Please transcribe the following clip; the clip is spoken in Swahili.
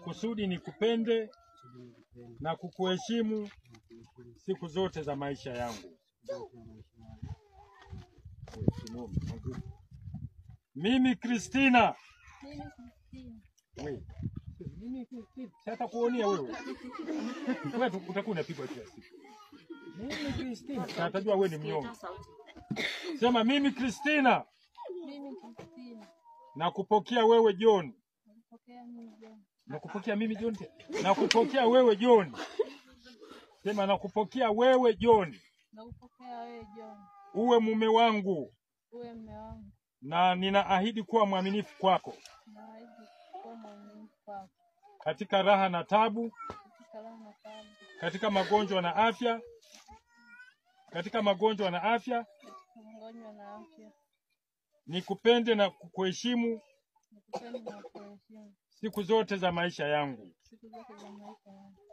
kusudi nikupende na kukuheshimu siku zote za maisha yangu. Mimi Kristina, Mimi Kristina. we, mimi Kristina, sasa kuonia wewe wewe tu- utakuwa unapigwa kila siku. Mimi Kristina, na atajua wewe ni mnyonge. Sema mimi Kristina, Mimi Kristina. na kupokea wewe John, Nakupokea mimi John. na kupokea mimi John, na kupokea wewe John. Sema na kupokea wewe John, Nakupokea wewe John. uwe mume wangu, Uwe mme wangu. na ninaahidi kuwa mwaminifu kwako Naahidi kuwa mwaminifu kwako. katika raha na tabu, Katika raha na taabu. katika magonjwa na afya, katika magonjwa na afya, Katika mgonjwa na afya. nikupende na kukuheshimu Nikupende na kuheshimu. siku zote za maisha yangu. Siku zote za maisha yangu.